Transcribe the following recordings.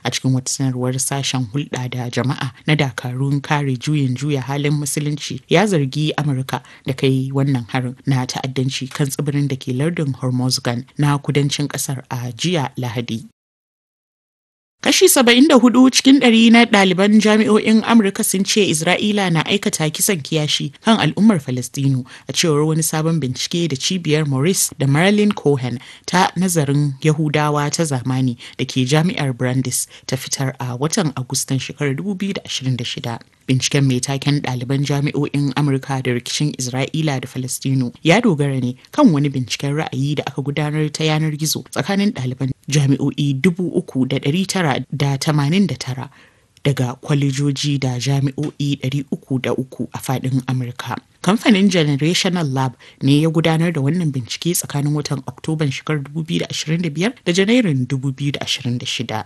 a cikin wata sanarwar sashen hulɗa da jama'a na dakarun kare juyin juya halin musulunci ya zargi amurka da kai wannan harin na ta'addanci kan tsibirin da ke lardin hormozgan na kudancin kasar a jiya lahadi Kashi 74 cikin ɗari na ɗaliban jami'o'in Amurka sun ce Isra'ila na aikata kisan kiyashi kan al'ummar Falastinu a cewar wani sabon bincike da cibiyar Maurice da Marilyn Cohen ta nazarin Yahudawa ta zamani da ke jami'ar Brandis ta fitar a watan Agustan shekarar 2026. Binciken mai taken ɗaliban jami'o'in Amurka da rikicin Isra'ila da Falastinu ya dogara ne kan wani binciken ra'ayi da aka gudanar ta yanar gizo tsakanin ɗaliban jami'o'i dubu uku da ɗari tara da tamanin da tara daga kwalejoji da jami'o'i 303 a faɗin Amurka. Kamfanin Generational Lab ne ya gudanar da wannan bincike tsakanin watan Oktoban shekarar 2025 da Janairun 2026.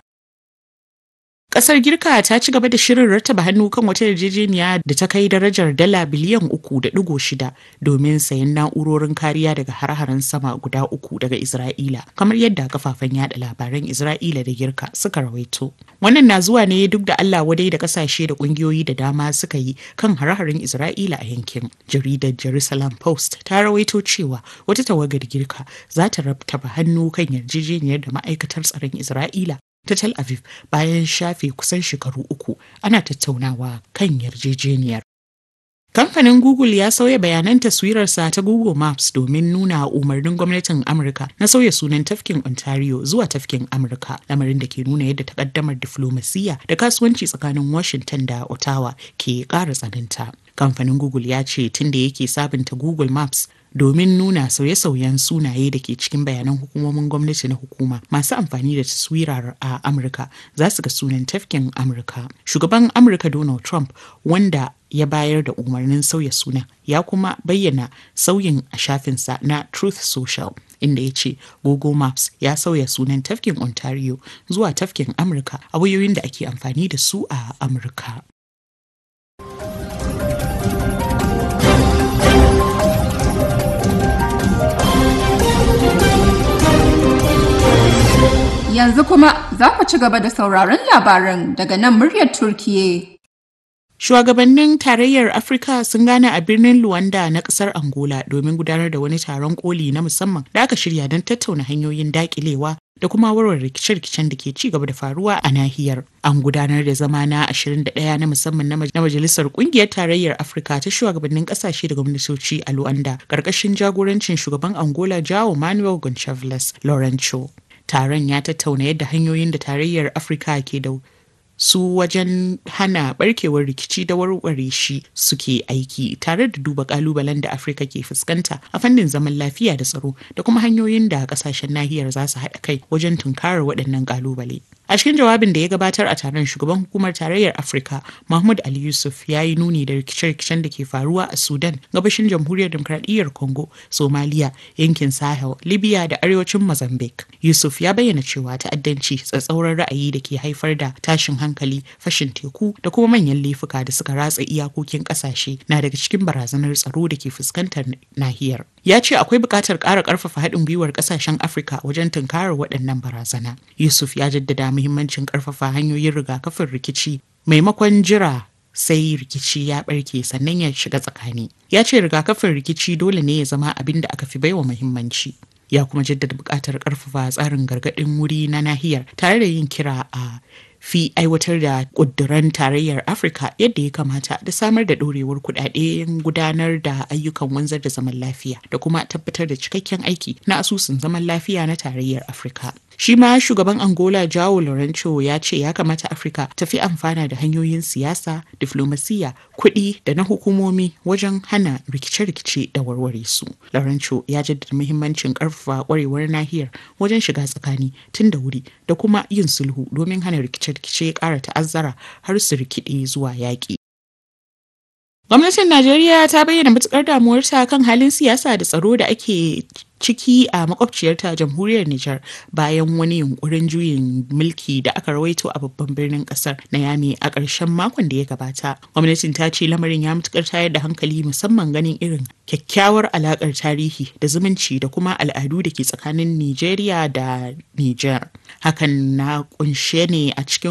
Kasar Girka ta ci gaba da shirin rattaba hannu kan wata yarjejeniya da ta kai darajar dala biliyan uku da digo shida domin sayan na'urorin kariya daga har-haren sama guda uku daga Isra'ila, kamar yadda kafafen yada labaran Isra'ila da Girka suka rawaito. Wannan na zuwa ne duk da Allah wadai da kasashe da kungiyoyi da dama suka yi kan har-haren Isra'ila a yankin. Jaridar Jerusalem Post ta rawaito cewa wata tawagar Girka za ta rattaba hannu kan yarjejeniyar da ma'aikatar tsaron Isra'ila ta Tel Aviv bayan shafe kusan shekaru uku ana tattaunawa kan yarjejeniyar. Kamfanin Google ya sauya bayanan taswirarsa ta Google Maps domin nuna umarnin gwamnatin Amurka na sauya sunan tafkin Ontario zuwa tafkin Amurka, lamarin da ke nuna yadda takaddamar diflomasiyya da kasuwanci tsakanin Washington da Ottawa ke ƙara tsananta. Kamfanin Google ya ce tun da yake sabunta Google Maps domin nuna sauye-sauyen sunaye da ke cikin bayanan hukumomin gwamnati na hukuma masu amfani da taswirar a amurka za su ga sunan tafkin amurka shugaban amurka donald trump wanda ya bayar da umarnin sauya suna ya kuma bayyana sauyin a shafinsa na truth social inda ya ce google maps ya sauya sunan tafkin ontario zuwa tafkin amurka a wayoyin da ake amfani da su a amurka Yanzu kuma za ku ci gaba da sauraron labaran daga nan muryar Turkiye. Shugabannin tarayyar Afirka sun gane a birnin Luanda na kasar Angola domin gudanar da wani taron koli na musamman da aka shirya don tattauna hanyoyin dakilewa da kuma warware rikice-rikicen da ke ci gaba da faruwa a nahiyar. An gudanar da zama na 21 na musamman na majalisar kungiyar tarayyar Afirka ta shugabannin kasashe da gwamnatoci a Luanda karkashin jagorancin shugaban Angola João Manuel Gonçalves Lourenço. Taron ya tattauna yadda hanyoyin da tarayyar Afirka ke da su wajen hana barkewar rikici da warware shi suke aiki tare da duba kalubalen da afirka ke fuskanta a fannin zaman lafiya da tsaro da kuma hanyoyin da kasashen nahiyar za su haɗa kai wajen tunkarar waɗannan kalubale a cikin jawabin da ya gabatar a taron shugaban hukumar tarayyar afirka mahmud ali yusuf ya yi nuni da rikice-rikicen da ke faruwa a sudan gabashin jamhuriyar demokradiyyar congo somalia yankin sahel libya da arewacin mozambique yusuf ya bayyana cewa ta'addanci tsatsauran ra'ayi da ke haifar da tashin hankali fashin teku da kuma manyan laifuka da suka ratsa iyakokin kasashe na daga cikin barazanar tsaro da ke fuskantar nahiyar ya ce akwai buƙatar ƙara ƙarfafa haɗin gwiwar ƙasashen afirka wajen tunkarar waɗannan barazana yusuf ya jaddada muhimmancin ƙarfafa hanyoyin rigakafin rikici maimakon jira sai rikici ya barke sannan ya shiga tsakani ya ce rigakafin rikici dole ne ya zama abin da aka fi baiwa muhimmanci ya kuma jaddada buƙatar ƙarfafa tsarin gargaɗin wuri na nahiyar tare da yin kira a fi aiwatar da ƙuduran tarayyar afirka yadda ya kamata da samar da ɗorewar kuɗaɗen gudanar da ayyukan wanzar da zaman lafiya da kuma tabbatar da cikakken aiki na asusun zaman lafiya na tarayyar afirka shi ma shugaban angola jao lorenzo ya ce ya kamata afirka ta fi amfana da hanyoyin siyasa diflomasiya kuɗi da na hukumomi wajen hana rikice-rikice da warware su lorenzo ya jaddada muhimmancin ƙarfafa ƙwarewar nahiyar wajen shiga tsakani tun da wuri da kuma yin sulhu domin hana rikice-rikice ya ƙara ta'azzara har su rikide zuwa yaƙi Gwamnatin Najeriya ta bayyana matukar damuwarta kan halin siyasa da tsaro da ake ciki a makwabciyarta jamhuriyar Nijar bayan wani yunkurin juyin mulki da aka rawaito a babban birnin kasar na Yami a ƙarshen makon da ya gabata. Gwamnatin ta ce lamarin ya matukar tayar da hankali musamman ganin irin kyakkyawar alakar tarihi da zumunci da kuma al'adu da ke tsakanin Nijeriya da Nijar. Hakan na kunshe ne a cikin